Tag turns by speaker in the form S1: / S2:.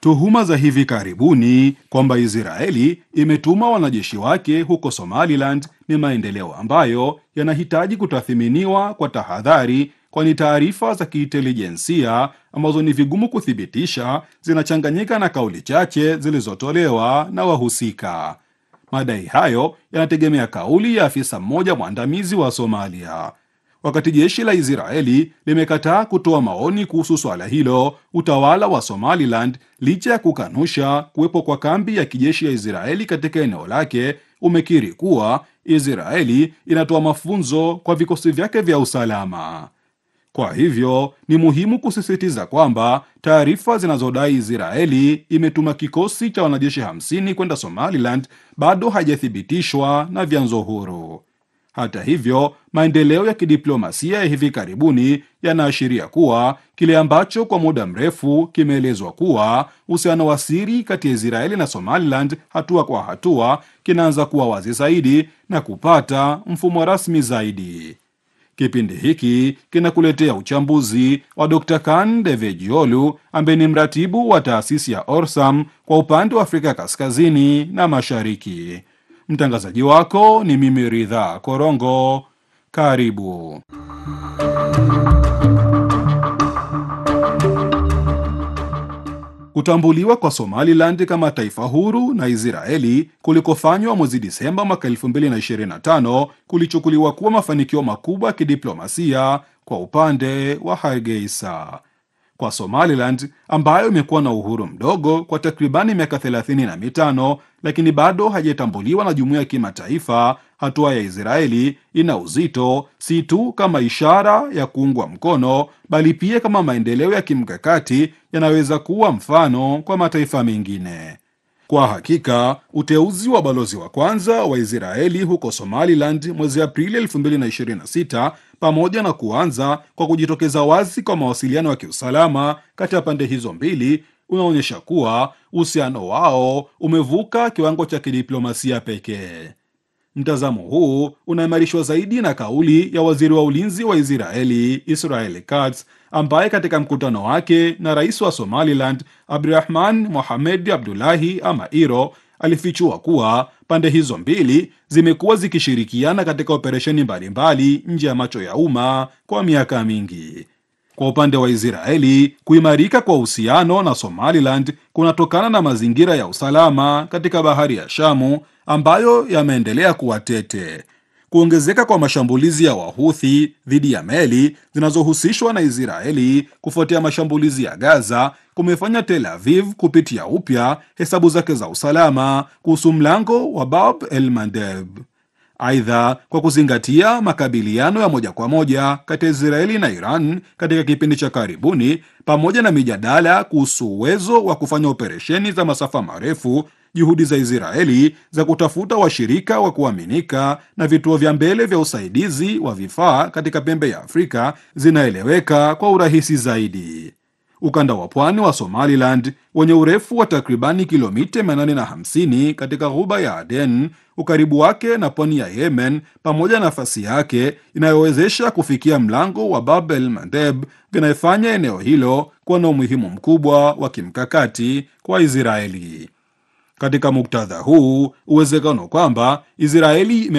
S1: Tuhuma za hivi karibuni kwamba Israeli imetuma wanajeshi wake huko Somaliland ni maendeleo ambayo yanahitaji kutathiminiwa kwa tahadhari, kwani taarifa za kiintelijensia ambazo ni vigumu kuthibitisha zinachanganyika na kauli chache zilizotolewa na wahusika. Madai hayo yanategemea kauli ya afisa mmoja mwandamizi wa Somalia. Wakati jeshi la Israeli limekataa kutoa maoni kuhusu swala hilo, utawala wa Somaliland, licha ya kukanusha kuwepo kwa kambi ya kijeshi ya Israeli katika eneo lake, umekiri kuwa Israeli inatoa mafunzo kwa vikosi vyake vya usalama. Kwa hivyo ni muhimu kusisitiza kwamba taarifa zinazodai Israeli imetuma kikosi cha wanajeshi 50 kwenda Somaliland bado hajathibitishwa na vyanzo huru. Hata hivyo, maendeleo ya kidiplomasia ya hivi karibuni yanaashiria kuwa kile ambacho kwa muda mrefu kimeelezwa kuwa uhusiano wa siri kati ya Israeli na Somaliland hatua kwa hatua kinaanza kuwa wazi zaidi na kupata mfumo rasmi zaidi. Kipindi hiki kinakuletea uchambuzi wa Dr. Kan Devejiolu ambaye ni mratibu wa taasisi ya Orsam kwa upande wa Afrika Kaskazini na Mashariki. Mtangazaji wako ni mimi Ridha Korongo. Karibu. Kutambuliwa kwa Somaliland kama taifa huru na Israeli kulikofanywa mwezi Disemba mwaka 2025 kulichukuliwa kuwa mafanikio makubwa ya kidiplomasia kwa upande wa Hargeisa. Kwa Somaliland ambayo imekuwa na uhuru mdogo kwa takribani miaka 35 lakini bado haijatambuliwa na jumuiya ya kimataifa, hatua ya Israeli ina uzito si tu kama ishara ya kuungwa mkono, bali pia kama maendeleo ya kimkakati yanaweza kuwa mfano kwa mataifa mengine. Kwa hakika uteuzi wa balozi wa kwanza wa Israeli huko Somaliland mwezi Aprili 2026 pamoja na kuanza kwa kujitokeza wazi kwa mawasiliano ya kiusalama kati ya pande hizo mbili unaonyesha kuwa uhusiano wao umevuka kiwango cha kidiplomasia pekee. Mtazamo huu unaimarishwa zaidi na kauli ya waziri wa ulinzi wa Israeli Israel Katz, ambaye katika mkutano wake na rais wa Somaliland Abdurahman Mohamed Abdullahi ama Iro alifichua kuwa pande hizo mbili zimekuwa zikishirikiana katika operesheni mbalimbali nje ya macho ya umma kwa miaka mingi. Kwa upande wa Israeli, kuimarika kwa uhusiano na Somaliland kunatokana na mazingira ya usalama katika bahari ya Shamu ambayo yameendelea kuwa tete. Kuongezeka kwa mashambulizi ya Wahuthi dhidi ya meli zinazohusishwa na Israeli kufuatia mashambulizi ya Gaza kumefanya Tel Aviv kupitia upya hesabu zake za usalama kuhusu mlango wa Bab el Mandeb. Aidha, kwa kuzingatia makabiliano ya moja kwa moja kati ya Israeli na Iran katika kipindi cha karibuni, pamoja na mijadala kuhusu uwezo wa kufanya operesheni za masafa marefu, juhudi za Israeli za kutafuta washirika wa kuaminika na vituo vya mbele vya usaidizi wa vifaa katika pembe ya Afrika zinaeleweka kwa urahisi zaidi. Ukanda wa pwani wa Somaliland wenye urefu wa takribani kilomita 850 katika ghuba ya Aden, ukaribu wake na pwani ya Yemen, pamoja na nafasi yake inayowezesha kufikia mlango wa Bab el Mandeb, vinayofanya eneo hilo kuwa na umuhimu mkubwa wa kimkakati kwa Israeli. Katika muktadha huu, uwezekano kwamba Israeli